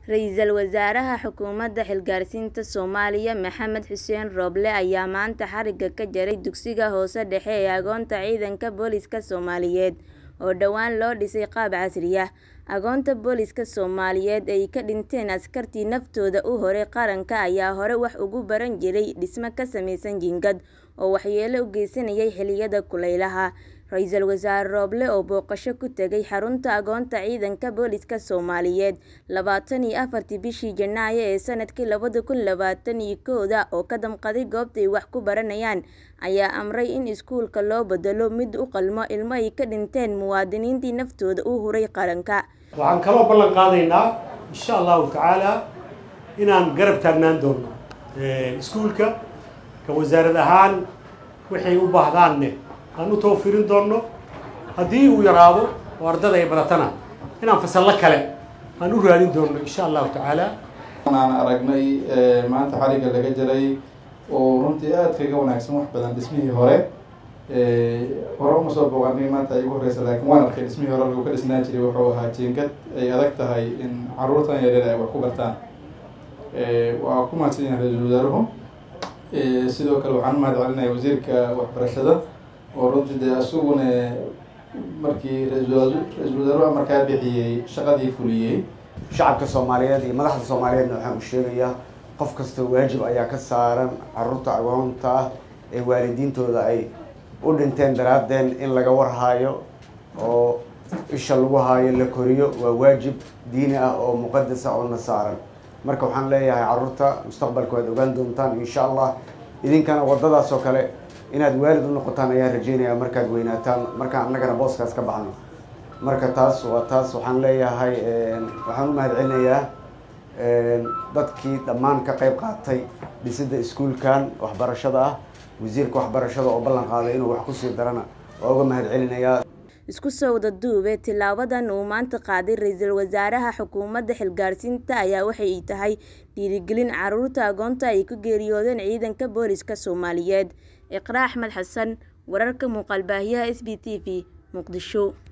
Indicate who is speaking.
Speaker 1: Ra'iisul Wasaaraha Xukuumadda Xilgaarsiinta Soomaaliya Maxamed Xuseen Roble ayaa maanta xarigga ka jaray dugsiga hoose dhexe ee Agoonta Ciidanka Booliska Soomaaliyeed oo dhowaan loo dhisay qaab casri ah. Agoonta Booliska Soomaaliyeed ee ay ka dhinteen askartii naftooda u huray qaranka ayaa hore wax ugu baran jiray dhisme ka samaysan jiingad oo waxyeello u geysanayay xilliyada kulaylaha. Ra'iisul Wasaare Roble oo booqasho ku tagay xarunta Agoonta Ciidanka Booliska Soomaaliyeed labatan iyo afartii bishii Janaayo ee sanadkii labada kun labatan iyo kowda oo ka damqaday goobta ay wax ku baranayaan, ayaa amray in iskuulka loo beddelo mid u qalma ilmo ay ka dhinteen muwaadiniintii naftooda u huray qaranka.
Speaker 2: waxaan kaloo ballan qaadaynaa insha allahu tacaala inaan garab taagnaan doono iskuulka ka wasaarad ahaan waxay u baahdaanne aan u tawfirin doono haddii uu yaraado oo ardada ay badatana inaan fasallo kale aan u raadin doono insha allahu tacaala
Speaker 3: aan aragnay maanta xarigga laga jaray oo runtii aad kaga wanaagsan wax badan dhismihii hore hore uma soo booqanay maanta ay igu horeysa laakiin waan arkay dhismihii hore lagu ka dhisnaan jiray wuxuu ahaa jiingad ay adag tahay in caruurtan yaryar ay wax ku bartaan waa ku mahadsan yahay ra-iisul wasaaruhu sidoo kale waxaan u mahad celinaya wasiirka waxbarashada oo runtii dee isaguna markii ra-iisul wasaaruhu amarkaa bixiyey shaqadii fuliyey
Speaker 4: shacabka soomaaliyeed iyo madaxda soomaaliyeedna waxaan u sheegayaa qof kasta waajib ayaa ka saaran caruurta agoonta ah ee waalidiintooda ay u dhinteen daraadeen in laga warhaayo oo isha lagu haayo la koriyo waa waajib diini ah oo muqadas ah oo na saaran marka waxaan leeyahay caruurta mustaqbalka waad ogaan doontaan insha allah idinkana waddadaas oo kale inaad waalid u noqotaan ayaan rajeynaya markaad weynaataan markaan annagana booskaas ka baxno marka taas waa taas waxaan leeyahay waxaan u mahad celinayaa dadkii dhammaan ka qayb qaatay dhisidda iskuulkan waxbarashada ah wasiirka waxbarashada oo ballan qaaday inuu wax kusii darana waa uga mahad celinayaa
Speaker 1: isku soo wada duube tilaabadan uu maanta qaaday ra-iisul wasaaraha xukuumadda xilgaarsiinta ayaa waxay tahay dhiirigelin caruurta agoonta ay ku geeriyoodeen ciidanka booliska soomaaliyeed iqraa axmed xasan wararka muuqaalbaahiyaha s b t v muqdisho